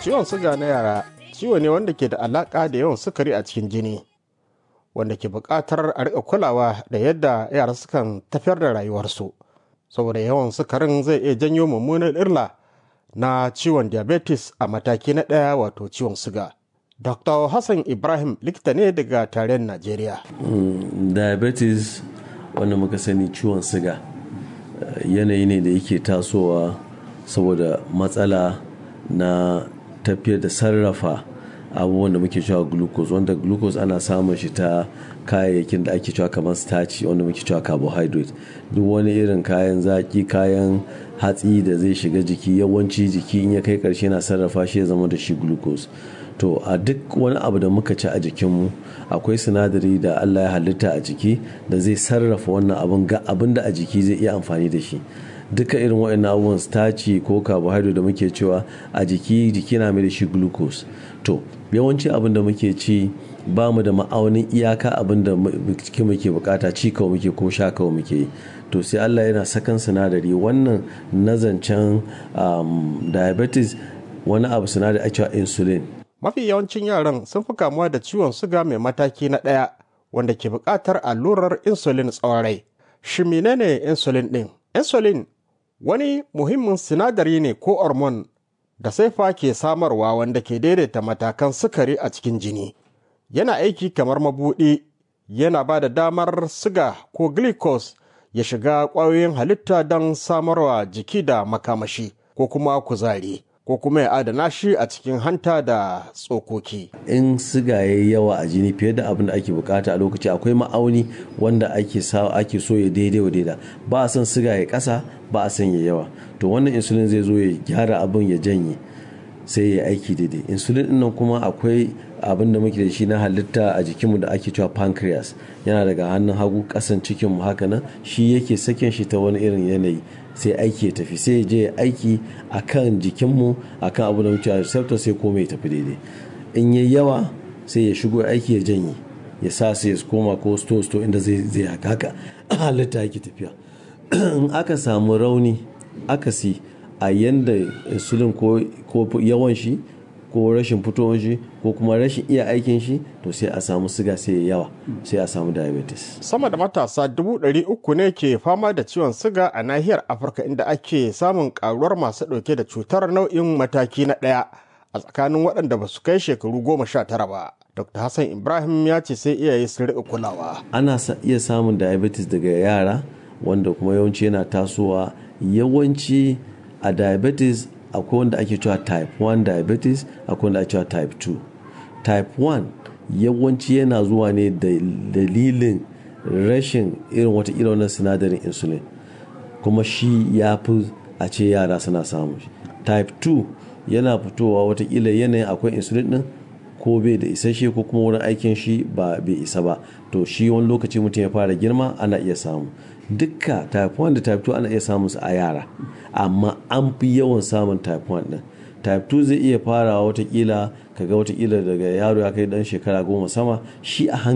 ciwon suga na yara ciwo ne wanda ke da alaƙa da yawan sukari a cikin jini wanda ke buƙatar a riƙa kulawa da yadda yara sukan tafiyar da rayuwarsu saboda yawan sukarin zai iya janyo mummunan illa na ciwon diabetes a mataki na ɗaya wato ciwon suga. Dr. Hassan Ibrahim likita ne daga tarayyar Najeriya. Mm, diabetes wanda muka sani ciwon siga yanayi ne da yake tasowa saboda matsala na tafiyar da sarrafa abubuwan da muke cewa glucose wanda glucose ana samun shi ta kayayyakin da ake cewa kamar starch wanda muke cewa carbohydrate duk wani irin kayan zaki kayan hatsi da zai shiga jiki yawanci jiki in ya kai karshe na sarrafa shi ya zama da shi glucose to a duk wani abu da muka ci a jikinmu akwai sinadari da allah ya halitta a jiki da zai sarrafa wannan abin ga abin da a jiki zai iya amfani da shi duka irin waɗannan abubuwan starch ko carbohydrate da muke cewa a jiki jiki na mai da shi glucose to yawanci abin da muke ci ba mu da ma'aunin iyaka abin da jiki muke bukata ci kawai muke ko sha kawai muke to sai allah yana sakan sinadari wannan nazancen um, diabetes wani abu sinadari a cewa insulin Mafi yawancin yaran sun fi kamuwa da ciwon suga mai mataki na ɗaya wanda ke buƙatar allurar insulin tsawon rai. Shi menene insulin ɗin? Insulin wani muhimmin sinadari ne ko hormone da saifa ke samarwa wanda ke daidaita matakan sukari a cikin jini. Yana aiki kamar mabuɗi, yana ba da damar siga ko glucose ya shiga ƙwayoyin halitta don samarwa jiki da makamashi ko kuma kuzari. ko kuma ya adana shi a cikin hanta da tsokoki. In siga ya yawa a jini fiye da abin da ake bukata a lokaci akwai ma'auni wanda ake ake so ya daidai wa daida ba a son siga ya kasa ba a son ya yawa to wannan insulin zai zo ya gyara abin ya janye sai ya aiki daidai insulin din nan kuma akwai abin da muke da shi na halitta a jikinmu da ake cewa pancreas yana daga hannun hagu kasan cikinmu haka nan shi yake sakin shi ta wani irin yanayi sai aiki ya tafi sai je aiki a kan jikinmu a kan abu da muke receptor sai komai ya tafi daidai in yi yawa sai ya shigo aiki ya janye ya sa sai ya koma ko sto sto inda zai zai haka haka halitta yake tafiya in aka samu rauni akasi a yanda insulin ko yawan shi ko rashin fitowar shi ko kuma rashin iya aikin shi to sai a samu siga sai ya yawa sai a samu diabetes. Sama da matasa dubu ɗari uku ne ke fama da ciwon siga a nahiyar Afirka inda ake samun karuwar masu ɗauke da cutar nau'in mataki na ɗaya a tsakanin waɗanda ba su kai shekaru goma sha tara ba. Dr. Hassan Ibrahim ya ce sai iyaye su riƙa kulawa. Ana iya samun diabetes daga yara wanda kuma yawanci yana tasowa yawanci a diabetes akwai wanda ake cewa type 1 diabetes akwai wanda ake cewa type 2 type 1 yawanci yana zuwa ne da dalilin rashin irin wata irin wannan sinadarin insulin kuma shi ya fi a ce yara suna samun shi type 2 yana fitowa watakila yanayin akwai insulin din ko bai da isasshe ko kuma wurin aikin shi ba bai isa ba to shi wani lokaci mutum ya fara girma ana iya samu dukka type 1 da type 2 ana iya samun su a yara amma an fi yawan samun type 1 din type 2 zai iya farawa watakila kaga watakila daga yaro ya kai dan shekara goma sama shi a